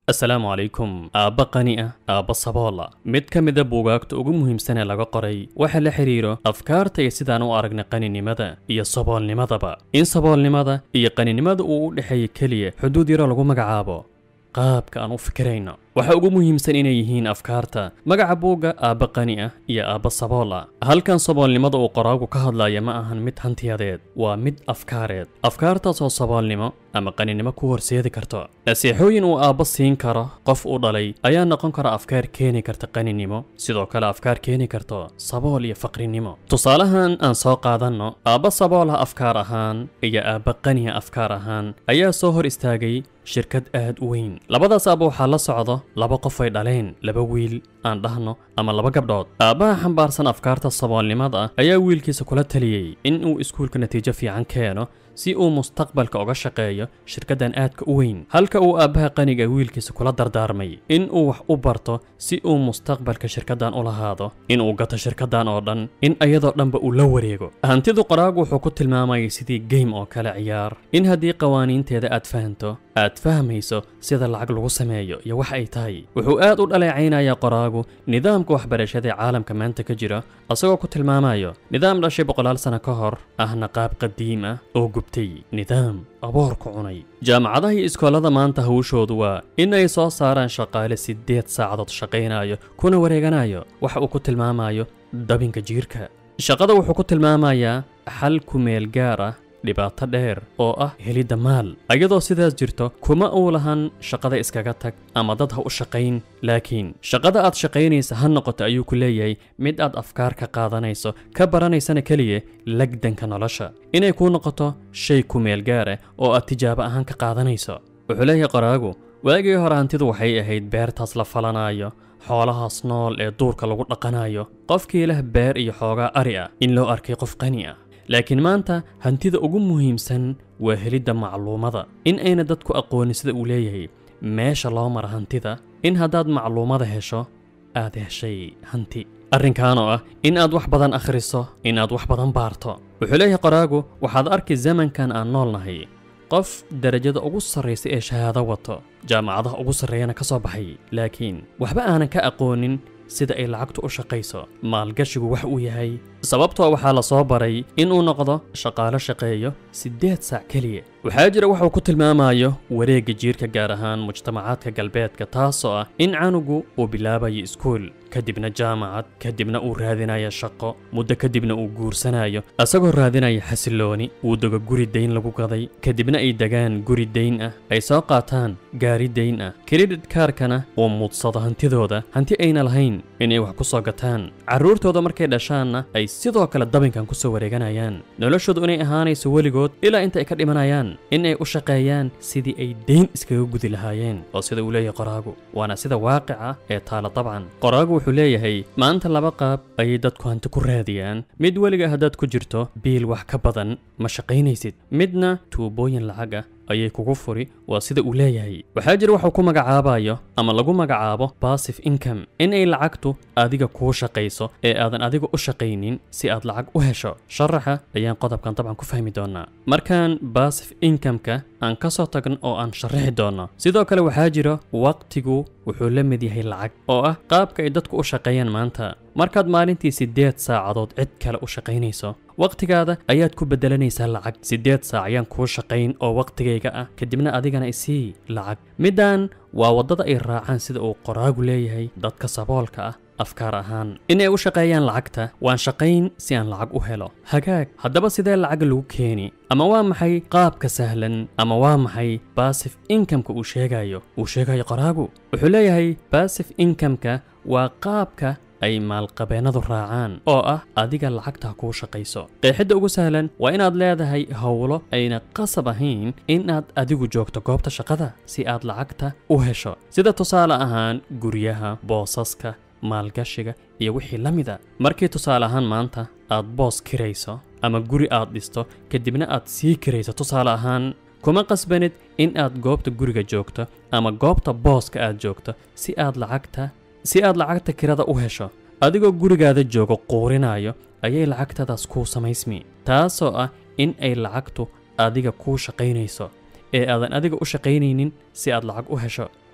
asalaamu calaykum aabba qani ah aabba saboola mid ka mida buugaagta ugu muhiimsan ee laga qoray waxa la xidhiiro afkaarta iyo sidaan u aragnay qaninimada iyo saboolnimadaba in saboolnimada iyo qaninimada uu u dhexeeya keliya xuduud yaro lagu magacaabo qaabka aan u fikirayno waxa ugu muhiimsan inay yihiin afkaarta magaca buugga aabba qani ah iyo aabba sabool ah halkan saboolnimada uu qoraagu ka hadlaya ma ahan mid hantiyadeed waa mid afkaareed afkaartaas oo saboolnimo ama qaninimo ku horseedi karto nasiixooyin uu aabba siin karo qof u dhalay ayaa noqon kara afkaar keeni karta qaninimo sidoo kale afkaar keeni karto sabool iyo faqrinimo tusaalahan aan soo qaadanno aabba saboolah afkaar ahaan iyo aabba qaniha afkaar ahaan ayaa soo hor istaagay shirkad aad u weyn labadaas aabba waxaa la socdo laba qof ay dhaleen laba wiil aan dhahno ama laba gabdhood aabbaha xambaarsan afkaarta saboolnimada ah ayaa wiilkiisa kula taliyey in uu iskuulka natiijo fiican keeno si uu mustaqbalka uga shaqeeyo shirkaddan aadka u weyn halka uu aabbaha qaniga wiilkiisa kula dardaarmay in uu wax u barto si uu mustaqbalka shirkaddan u lahaado in uu gato shirkaddan oo dhan in ayadoo dhanba uu la wareego hantidu qoraagu wuxuu ku tilmaamayay sidii game oo kale ciyaar in haddii qawaaniinteeda aad fahanto aad fahmayso sida lacag lagu sameeyo iyo wax ay tahay wuxuu aad u dhaleecaynayaa qoraagu nidaamka waxbarashada ee caalamka maanta ka jira asagoo ku tilmaamayo nidaam dhashay boqolaal sano ka hor ahna qaab qadiim ah oo gubtay nidaam aboor ku cunay jaamacadaha iyo iskoolada maanta hawshoodu waa in ay soo saaraan shaqaale siddeed saacadood shaqaynayo kuna wareeganayo waxa uu ku tilmaamayo dabinka jiirka shaqada wuxuu ku tilmaamayaa xal ku meel gaar ah dhibaato dheer oo ah helidda maal ayadoo sidaas jirto kuma uu lahan shaqada iskaga tag ama dad ha u shaqayn laakiin shaqada aad shaqaynaysa ha noqoto ayuu ku leeyahay mid aad afkaar ka qaadanayso ka baranaysana keliya lagdanka nolosha inay kuu noqoto shay ku meel gaara oo aad tijaabo ahaan ka qaadanayso wuxuu leeyahay qoraagu waagii hore hantidu waxay ahayd beertaas la falanayo xoolahaas nool ee duurka lagu dhaqanayo qofkii leh beer iyo xoogaa ari ah in loo arkay qof qani ah laakiin maanta hantida ugu muhiimsan waa helidda macluumada in ayna dadku aqoonin sida uu leeyahay meesha loo mara hantida in haddaad macluumada hesho aad heshay hanti arrinkan oo ah in aad wax badan akhriso in aad wax badan baarto wuxuu leeyahay qoraagu waxaad arki zamankan aan nool nahay qof darajada ugu sarraysa ee shahaado wato jaamacadaha ugu sarreeyana ka soo baxay laakiin waxba aanan ka aqoonin sida ay lacagtu u shaqayso maalgashigu wax uu yahay sababtoo waxaa la soo baray inuu noqdo shaqaalo shaqeeyo siddeed saac keliya waxaa jira waxuu ku tilmaamayo wareegga jiirka gaar ahaan mujtamacaadka galbeedka taasoo ah in canugu uu bilaabayo iskuul kadibna jaamacad kadibna uu raadinayo shaqo muddo kadibna uu guursanayo asagoo raadinaya xasillooni uu dego guri dayn lagu gaday kadibna ay degaan guri dayn ah ay soo qaataan gaari dayn ah kredit kaarkana uu muudsado hantidooda hanti ayna lahayn inay wax ku soo gataan carruurtooda markay dhashaanna ay sidoo kale dabinkan ku soo wareeganayaan noloshoodu inay ahaanayso weligood ilaa inta ay ka dhimanayaan in ay u shaqeeyaan sidii ay dayn iskaga gudi lahaayeen oo sida uu leeyahay qoraagu waana sida waaqica ee taala dabcan qoraagu wuxuu leeyahay maanta laba qaab ayay dadku hanti ku raadiyaan mid weliga haddaad ku jirto biil wax ka badan ma shaqaynaysid midna tuubooyin lacag ah ayay kugu furi waa sida uu leeyahay waxaa jira waxuu ku magacaabayo ama lagu magacaabo bassif income in ay lacagtu adiga kuu shaqayso ee aadan adiga u shaqaynin si aad lacag u hesho sharaxa ayaan qodobkan dabcan ku fahmi doonaa markaan bassif incomeka aan ka soo tagno oo aan sharaxi doonno sidoo kale waxaa jira waqtigu wuxuu la mid yahay lacag oo ah qaabka ay dadku u shaqeeyaan maanta markaad maalintii siddeed saacadood cid kale u shaqaynayso wakhtigaada ayaad ku beddelanaysaa lacag siddeed saac ayaan kuu shaqayn oo wakhtigayga ah kadibna adigana isii lacag middan waa waddada ay raacaan sida uu qoraagu leeyahay dadka saboolka ah afkaar ahaan inay u shaqeeyaan lacagta waan shaqayn si aan lacag u helo hagaag haddaba sidee lacag lagu keeni ama waa maxay qaabka sahlan ama waa maxay bassif inkameka uu sheegayo uu sheegayo qoraagu wuxuu leeyahay bassif inkameka waa qaabka ay maalqabeennadu raacaan oo ah adiga lacagta kuu shaqayso qeexidda ugu sahlan waa inaad leedahay howlo ayna qasab ahayn inaad adigu joogto goobta shaqada si aad lacagta u hesho sida tusaale ahaan guryaha boosaska maalgashiga iyo wixii la mida markii tusaale ahaan maanta aad boos kirayso ama guri aad dhisto kadibna aad sii kirayso tusaale ahaan kuma qasbanid in aad goobta guriga joogto ama goobta booska aad joogto si aad lacagta si aad lacagta kirada u hesho adigoo gurigaada joogo quurinayo ayay lacagtadaas kuu samaysmi taasoo ah in ay lacagtu adiga kuu shaqaynayso ee aadan adiga u shaqaynaynin si aad lacag u hesho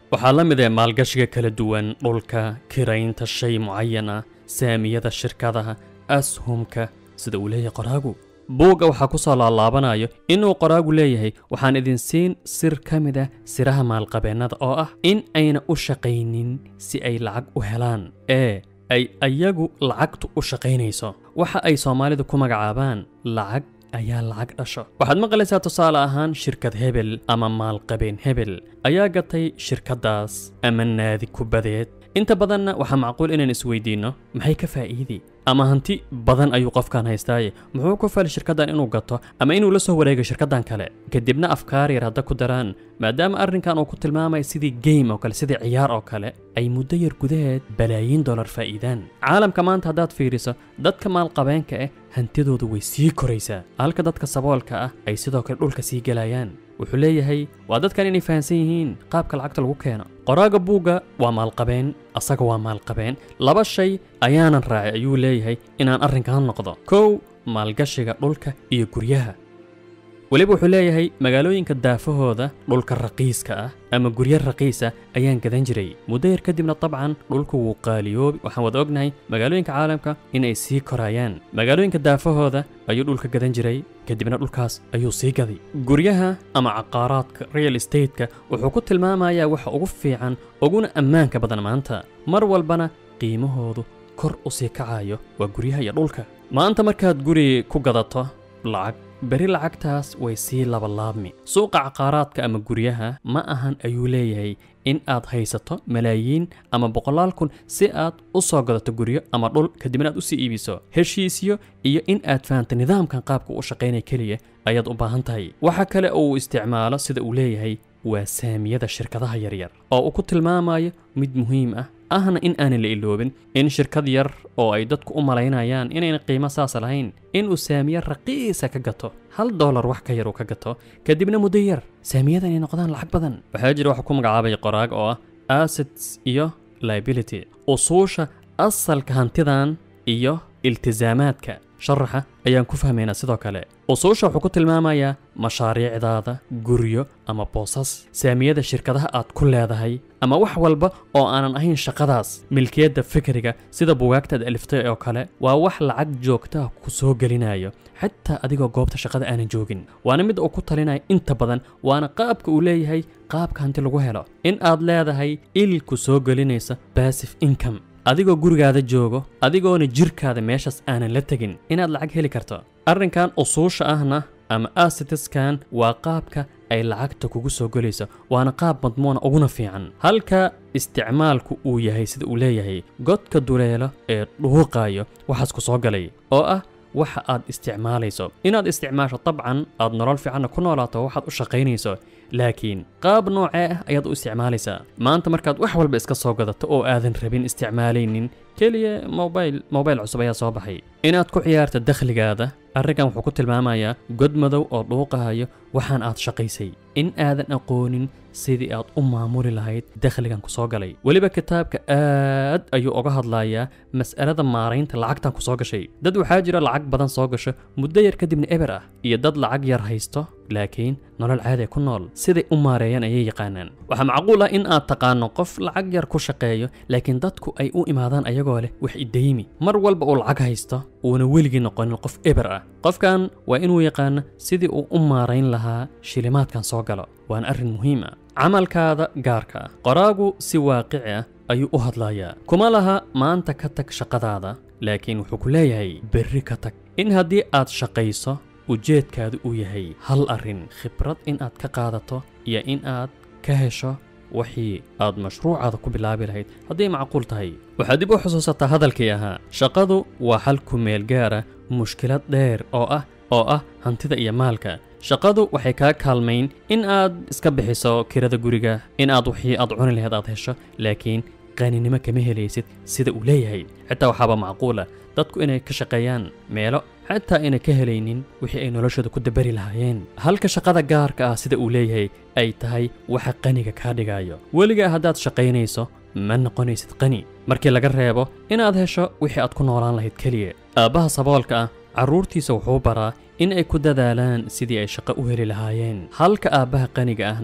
waxaa la mid ee maalgashiga kala duwan dhulka kiraynta shay mucayan ah saamiyada shirkadaha ashumka sida uu leeyahay qoraagu buugga waxaa ku soo laalaabanayo inuu qoraagu leeyahay waxaan idin siin sir ka mid ah siraha maalqabeennada oo ah in ayna u shaqaynin si ay lacag u helaan ee ay ayagu lacagtu u shaqaynayso waxa ay soomaalidu ku magacaabaan lacag ayaa lacag dhasho waxaad maqlaysaa tusaale ahaan shirkad hebel ama maalqabeen hebel ayaa gatay shirkaddaas ama naadi kubadeed inta badanna waxaa macquul inaan isweydiinno maxay ka faa'iidi ama hanti badan ayuu qofkan haystaaye muxuu ku fali shirkaddan inuu gato ama inuu la soo wareego shirkaddan kale kadibna afkaar yar hadda ku daraan maadaama arrinkan uu ku tilmaamaya sidii game oo kale sidii ciyaar oo kale ay muddo yar gudaheed balaayiin dollar faa'iidaan caalamka maanta haddaad fiiriso dadka maalqabeenka ah hantidoodu way sii koraysaa halka dadka saboolka ah ay sidoo kale dhulka sii gelayaan wuxuu leeyahay waa dadkan inay fahamsan yihiin qaabka lacagta lagu keeno qoraaga buugga waa maalqabeen asaga waa maalqabeen laba shay ayaanan raacay ayuu leeyahay inaan arrinkan noqdo kow maalgashiga dhulka iyo guryaha weliba wuxuu leeyahay magaalooyinka daafahooda dhulka raqiiska ah ama guryo raqiisa ayaan gadan jiray muddo yar kadibna dabcan dhulku wuu qaaliyoobi waxaan wada ognahay magaalooyinka caalamka inay sii korayaan magaalooyinka daafahooda ayuu dhulka gadan jiray kadibna dhulkaas ayuu sii gaday guryaha ama caqaaraadka real estateska wuxuu ku tilmaamayaa waxa ugu fiican uguna ammaanka badan maanta mar walbana qiimahoodu kor u sii kacayo waa guryaha iyo dhulka maanta markaad guri ku gadato lacag beri lacagtaas way sii labalaabmi suuqa caqaaraadka ama guryaha ma ahan ayuu leeyahay in aad haysato malaayiin ama boqolaal kun si aad u soo gadato guryo ama dhul kadibna aad u sii iibiso heshiisyo iyo in aad fahamta nidaamkan qaabka u shaqaynaya keliya ayaad u baahan tahay waxa kale oo uu isticmaalo sida uu leeyahay waa saamiyada shirkadaha yaryar oo uu ku tilmaamayo mid muhiim ah ahna in aanan la iloobin in shirkad yar oo ay dadku u malaynayaan inayna qiimo saasa lahayn inuu saamiye raqiisa ka gato hal doolar wax ka yar uu ka gato kadibna muddo yar saamiyada inay noqdaan lacag badan waxaa jira waxa ku magacaabay qoraag oo ah assets iyo liability usuusha asalka hantidan iyo iltisaamaadka sharaxa ayaan ku fahmaynaa sidoo kale usuusha wuxuu ku tilmaamayaa mashaariicdaada guryo ama boosas saamiyada shirkadaha aad ku leedahay ama wax walba oo aanan ahayn shaqadaas milkiyadda fikriga sida bugaagtaad aliftay oo kale waa wax lacag joogtaha ku soo gelinayo xataa adigoo goobta shaqada aanan joogin waana mid uu ku talinaya inta badan waana qaabka uu leeyahay qaabka hanti lagu helo in aad leedahay il ku soo gelinaysa bassif income adigoo gurigaada joogo adigoona jirkaada meeshaas aanan la tegin inaad lacag heli karto arrinkan usuusha ahna ama asitiskan waa qaabka ay lacagta kugu soo gelayso waana qaab madmuuna uguna fiican halka isticmaalku uu yahay sida uu leeyahay godka duleelo ee dhuuqaayo waxaas ku soo galay oo ah waxa aad isticmaalayso inaad isticmaasho dabcan aad nolol fiicanna ku noolaato waxaad u shaqaynayso laakiin qaab noocee ah ayaad u isticmaalaysaa maanta markaad wax walba iska soo gadato oo aadan rabin isticmaalaynin keliya mobayl mobayl cusub ayaa soo baxay inaad ku ciyaarta dakhligaada arrinkan wuxuu ku tilmaamayaa god madow oo dhuuqahayo waxaan aad shaqaysay in aadan aqoonin sidii aad u maamuli lahayd dakhligan ku soo galay weliba kitaabka aad ayuu uga hadlayaa mas'alada maaraynta lacagtan ku soo gashay dad waxaa jira lacag badan soo gasho muddo yar kadibna eber ah iyo dad lacag yar haysto laakiin nolol caadi ku nool siday u maareeyaan ayay yaqaanaan waxaa macquul ah in aad taqaano qof lacag yar ku shaqeeyo laakiin dadku ay u imaadaan ayagoo leh wax idaymi mar walba uu lacag haysto uuna weligii noqonin qof eber ah qofkan waa inuu yaqaano sidii uu u maarayn lahaa shilimaadkan soo galo waana arrin muhiim ah camalkaada gaarka ah qoraagu si waaqici ah ayuu u hadlayaa kuma laha maanta ka tag shaqadaada laakiin wuxuu ku leeyahay berri ka tag in haddii aad shaqayso ujeedkaadu uu yahay hal arrin khibrad in aad ka qaadato iyo in aad ka hesho wixii aad mashruucaada ku bilaabi lahayd hadday macquul tahay waxaad dib u xusuusataa hadalkii ahaa shaqadu waa xal ku meel gaara mushkilad dheer oo ah oo ah hantida iyo maalka shaqadu waxay kaa kaalmayn in aad iska bixiso kirada guriga in aad wixii aad cuni lahayd aad hesho laakiin qaaninimo kama helaysid sida uu leeyahay xitaa waxaaba macquula dadku inay ka shaqeeyaan meelo xataa ayna ka helaynin wixii ay noloshooda ku dabari lahaayeen halka shaqada gaarka ah sida uu leeyahay ay tahay waxa qaniga kaa dhigayo weligaa haddaad shaqaynayso ma noqonaysid qani markii laga reebo inaad hesho wixii aad ku noolaan lahayd keliya aabbaha saboolka ah carruurtiisa wuxuu baraa in ay ku dadaalaan sidii ay shaqo u heli lahaayeen halka aabbaha qaniga ahna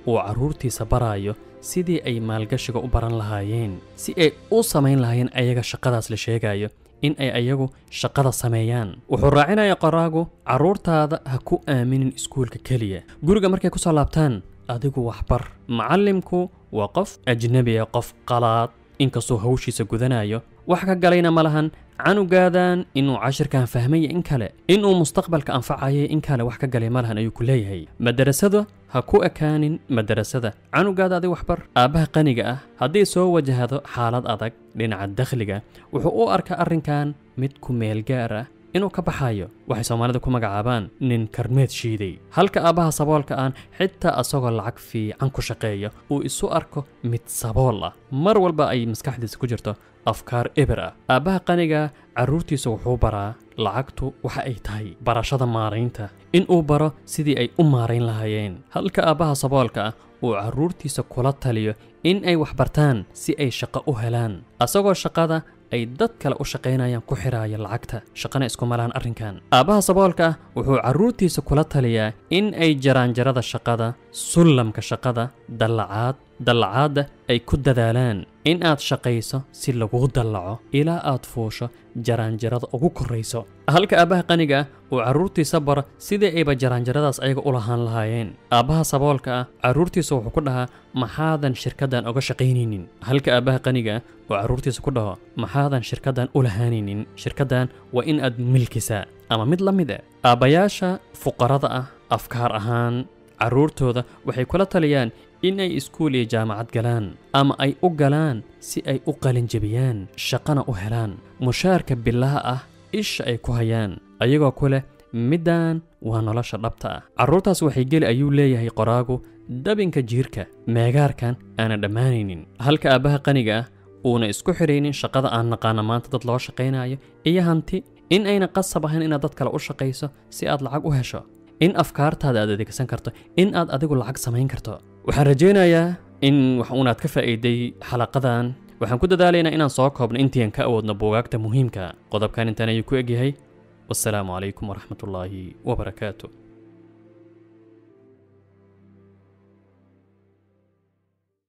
uu carruurtiisa baraayo sidii ay maalgashiga u baran lahaayeen si ay u samayn lahaayeen ayaga shaqadaas la sheegayo in ay ayagu shaqada sameeyaan wuxuu raacinaya qoraagu carruurtaada ha ku aaminin iskuulka keliya guriga markay ku soo laabtaan adigu waxbar macallimku waa qof ajnebi ah qof qalaad inkastuu hawshiisa gudanayo wax ka galayna ma lahan canugaadan inuu cashirkan fahmaya in kale inuu mustaqbalka anfacayay in kale wax ka galay ma lahan ayuu ku leeyahay madarasada ha ku ekaanin madarasada canugaada adig waxbar aabbaha qaniga ah haddii soo wajahdo xaalad adag dhinaca dakhliga wuxuu u arkaa arrinkan mid ku meel gaar ah inuu ka baxayo waxay soomaalida ku magacaabaan nin karmeed shiiday halka aabbaha saboolka aan xitaa asagoo lacag fiican ku shaqeeya uu isu arko mid sabool ah mar walba ay maskaxdiisa ku jirto afkaar eber ah aabbaha qaniga carruurtiisa wuxuu baraa lacagtu waxa ay tahay barashada maaraynta in uu baro sidii ay u maarayn lahaayeen halka aabbaha saboolka ah uu carruurtiisa kula taliyo in ay waxbartaan si ay shaqo u helaan asagoo shaqada ay dad kale u shaqaynayaan ku xiraaya lacagta shaqana isku malahan arrinkan aabbaha saboolka ah wuxuu carruurtiisa kula taliyaa in ay jaraanjarada shaqada sullamka shaqada dallacaad dallacaadda ay ku dadaalaan in aad shaqayso si laguu dallaco ilaa aad fuusho jaraanjarada ugu korrayso halka aabbaha qaniga ah uu carruurtiisa baro sidii ayba jaraanjaradaas ayaga u lahaan lahaayeen aabbaha saboolka ah carruurtiisa wuxuu ku dhahaa maxaadan shirkaddan oga shaqaynaynin halka aabbaha qaniga ah uu carruurtiisa ku dhaho maxaadan shirkaddan u lahaanaynin shirkaddan waa in aad milkisaa ama mid la mid ah aabbayaasha fuqarada ah afkaar ahaan carruurtooda waxay kula taliyaan in ay iskuul iyo jaamacad galaan ama ay u galaan si ay u qalinjebiyaan shaqana u helaan mushaarka bilaha ah isha ay ku hayaan ayagoo ku leh middan waa nolosha dhabta ah carruurtaas waxay geli ayuu leeyahay qoraagu dabinka jiirka meegaarkan aana dhammaanaynin halka aabbaha qaniga ah uuna isku xidhaynin shaqada aan naqaana maanta dad loo shaqaynayo iyo hanti in ayna qasab ahayn inaad dad kale u shaqayso si aad lacag u hesho in afkaartaada aad adeegsan karto in aad adigu lacag samayn karto waxaan rajaynayaa in wax uunaad ka faa'iiday xalaqadan waxaan ku dadaalaynaa inaan soo koobno intiian ka awoodno buugaagta muhiimka qodobkan intaan ayuu ku egyahay wasalaamu calaykum waraxmatullaahi wabarakaatu